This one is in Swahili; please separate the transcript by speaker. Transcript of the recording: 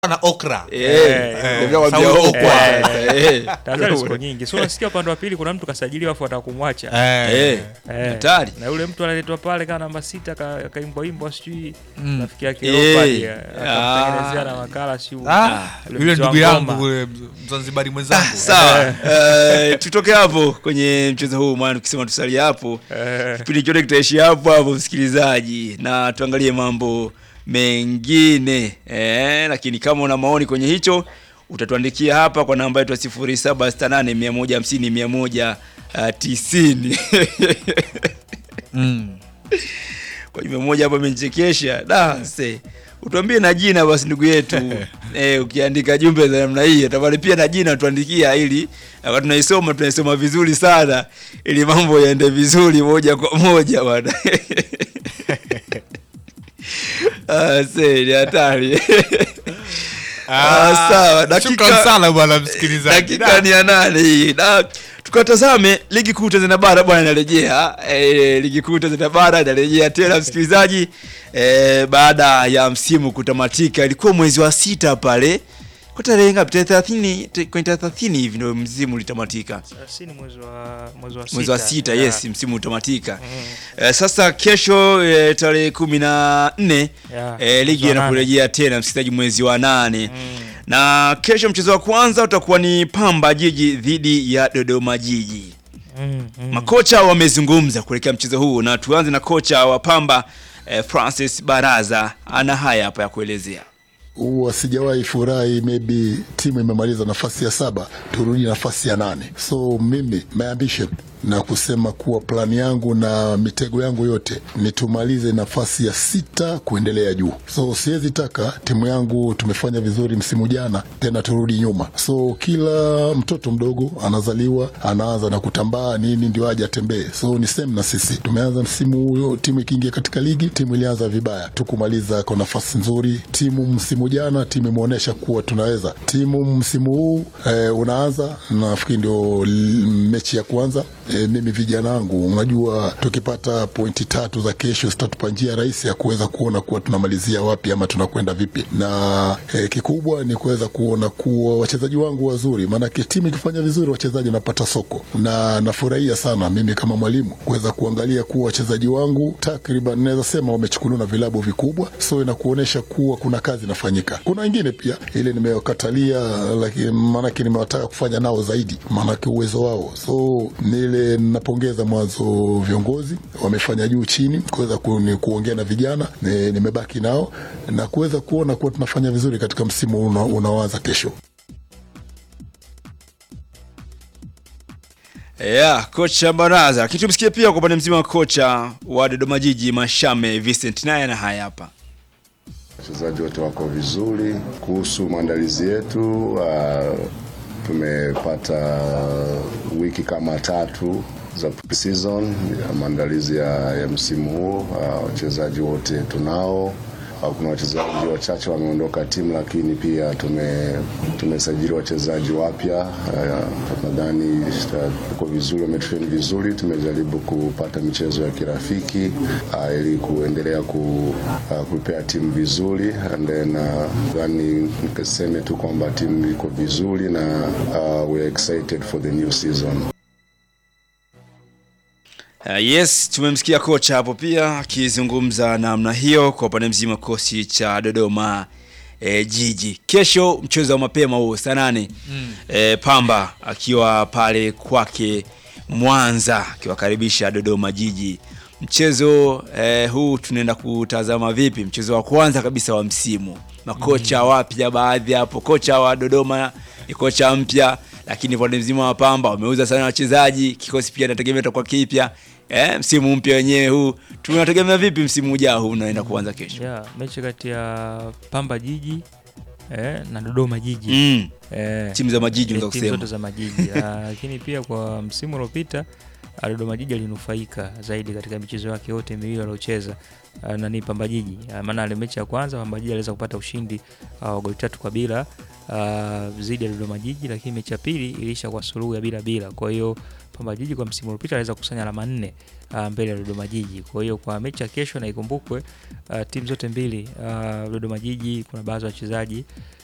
Speaker 1: na okra
Speaker 2: Eh,
Speaker 3: Eh,
Speaker 2: nikakwambia
Speaker 1: sawa,
Speaker 2: okwa.
Speaker 3: eh.
Speaker 2: Eh.
Speaker 3: Tahadhari ziko nyingi. So unasikia upande wa pili kuna mtu kasajiliwa afu ataka kumwacha.
Speaker 1: Eh.
Speaker 2: Eh,
Speaker 3: Eh,
Speaker 2: hatari.
Speaker 3: Na yule mtu analetwa pale kama namba sita ka- kaimbwa imbwa sijui
Speaker 1: Mm.
Speaker 3: rafiki yake
Speaker 2: Eh,
Speaker 3: Leopard,
Speaker 2: ah.
Speaker 3: akamtengenezea na makala sijui.
Speaker 1: Ah,
Speaker 3: Yule
Speaker 1: yule
Speaker 3: mzee wa
Speaker 1: ndugu yangu
Speaker 3: ngoma.
Speaker 1: kule mzanzibari mwenzangu
Speaker 2: sawa Eh, tutoke hapo kwenye mchezo huu maana tukisema tusalie hapo
Speaker 3: Eh,
Speaker 2: kipindi chote kitaishia hapo hapo msikilizaji na tuangalie mambo mengine eh, lakini kama una maoni kwenye hicho utatuandikia hapa kwa namba yetu ya 0768 150 190
Speaker 1: Mm.
Speaker 2: kwa hivyo moja hapa amenichekesha da se utuambie na jina basi ndugu yetu eh, ukiandika jumbe za namna hii tafadhali pia na jina tuandikia ili wakati tunaisoma tunaisoma vizuri sana ili mambo yaende vizuri moja kwa moja bwana ah, se ni hatari Ah, sawa
Speaker 1: Shukran
Speaker 2: dakika
Speaker 1: sana bwana msikilizaji
Speaker 2: dakika ni ya nane hii na tukatazame ligi kuu Tanzania bara bwana inarejea e, ligi kuu Tanzania bara inarejea tena msikilizaji e, baada ya msimu kutamatika ilikuwa mwezi wa sita pale kwa tarehe ngapi tarehe 30 te- kwenye tarehe 30 hivi ndio msimu ulitamatika
Speaker 3: si ni mwezi wa mwezi wa
Speaker 2: mwezi wa sita
Speaker 3: Yeah.
Speaker 2: yes msimu utamatika e, sasa kesho e, tarehe kumi na nne
Speaker 3: Yeah,
Speaker 2: e,
Speaker 3: mwezi
Speaker 2: ligi
Speaker 3: wa nane.
Speaker 2: inakurejea tena msikilizaji mwezi wa nane
Speaker 3: Mm.
Speaker 2: na kesho mchezo wa kwanza utakuwa ni Pamba Jiji dhidi ya Dodoma Jiji.
Speaker 3: Mm, mm.
Speaker 2: Makocha wamezungumza kuelekea mchezo huu, na tuanze na kocha wa Pamba eh, Francis Baraza ana haya hapa ya kuelezea.
Speaker 4: huwa sijawahi furahi maybe timu imemaliza nafasi ya saba turudi nafasi ya nane so mimi my ambition na kusema kuwa plani yangu na mitego yangu yote ni tumalize nafasi ya sita kuendelea juu so siwezi taka timu yangu tumefanya vizuri msimu jana tena turudi nyuma so kila mtoto mdogo anazaliwa anaanza na kutambaa nini ndio aje atembee so ni same na sisi tumeanza msimu huyo timu ikiingia katika ligi timu ilianza vibaya tukumaliza kwa nafasi nzuri timu msimu jana timu imeonyesha kuwa tunaweza timu msimu huu eh, unaanza nafikiri ndio l- mechi ya kwanza eh, mimi vijana wangu unajua tukipata pointi tatu za kesho zitatupa njia rahisi ya kuweza kuona kuwa tunamalizia wapi ama tunakwenda vipi na eh, kikubwa ni kuweza kuona kuwa wachezaji wangu wazuri maanake timu ikifanya vizuri wachezaji wanapata soko na nafurahia sana mimi kama mwalimu kuweza kuangalia kuwa wachezaji wangu takriban naweza sema wamechukuliwa na vilabu vikubwa so inakuonyesha kuwa kuna kazi inafanyika kuna wengine pia ile nimewakatalia lakini maanake nimewataka kufanya nao zaidi maanake uwezo wao so nile napongeza mwanzo viongozi wamefanya juu chini kuweza ku, ni kuongea na vijana ni- nimebaki nao na kuweza kuona kuwa tunafanya vizuri katika msimu una- unaoanza kesho
Speaker 2: Yeah, kocha Baraza. Lakini tumsikie pia kwa upande mzima wa kocha wa Dodoma Jiji Mashame Vincent naye ana haya hapa.
Speaker 5: Wachezaji wote wako vizuri. Kuhusu maandalizi yetu, uh, tumepata wiki kama tatu za pre-season ya maandalizi ya, ya msimu huu. Uh, wachezaji wote tunao. Uh, kuna wachezaji wachache wameondoka timu, lakini pia tume tumesajili wachezaji wapya. Uh, nadhani uh, tuko vizuri, wametrain vizuri. Tumejaribu kupata michezo ya kirafiki uh, ili kuendelea ku, uh, kupea timu vizuri and then uh, nadhani nikaseme tu kwamba timu iko vizuri na uh, we are excited for the new season.
Speaker 2: Uh, yes, tumemsikia kocha hapo pia akizungumza namna hiyo kwa upande mzima kosi cha Dodoma e, Jiji. Kesho mchezo wa mapema huo saa nane mm. e, Pamba akiwa pale kwake Mwanza akiwakaribisha Dodoma Jiji. Mchezo e, huu tunaenda kutazama vipi? Mchezo wa kwanza kabisa wa msimu, makocha wapya baadhi hapo. Kocha wa Dodoma ni kocha mpya, lakini upande mzima wa Pamba wameuza sana wachezaji, kikosi pia nategemea itakuwa kipya. Eh, msimu mpya wenyewe huu tunategemea vipi msimu ujao huu unaenda kuanza kesho?
Speaker 3: Yeah, mechi kati ya Pamba Jiji eh, na Dodoma Jiji
Speaker 2: Mm.
Speaker 3: eh,
Speaker 2: Timu za majiji
Speaker 3: eh,
Speaker 2: unaweza
Speaker 3: timu
Speaker 2: kusema.
Speaker 3: zote za majiji Ah, lakini pia kwa msimu uliopita ah, Dodoma Jiji alinufaika zaidi katika michezo yake yote miwili aliocheza ah, nani Pamba Jiji Ah, maana ile mechi ya kwanza Pamba Jiji aliweza kupata ushindi ah, wa goli tatu kwa bila ah, dhidi ya Dodoma Jiji, lakini mechi ya pili iliisha kwa suluhu ya bila bila. Kwa hiyo Pamba Jiji kwa msimu uliopita aliweza kukusanya alama nne ah, mbele ya Dodoma Jiji. Kwa hiyo kwa mechi ya kesho na ikumbukwe ah, timu zote mbili ah, Dodoma Jiji kuna baadhi ya wachezaji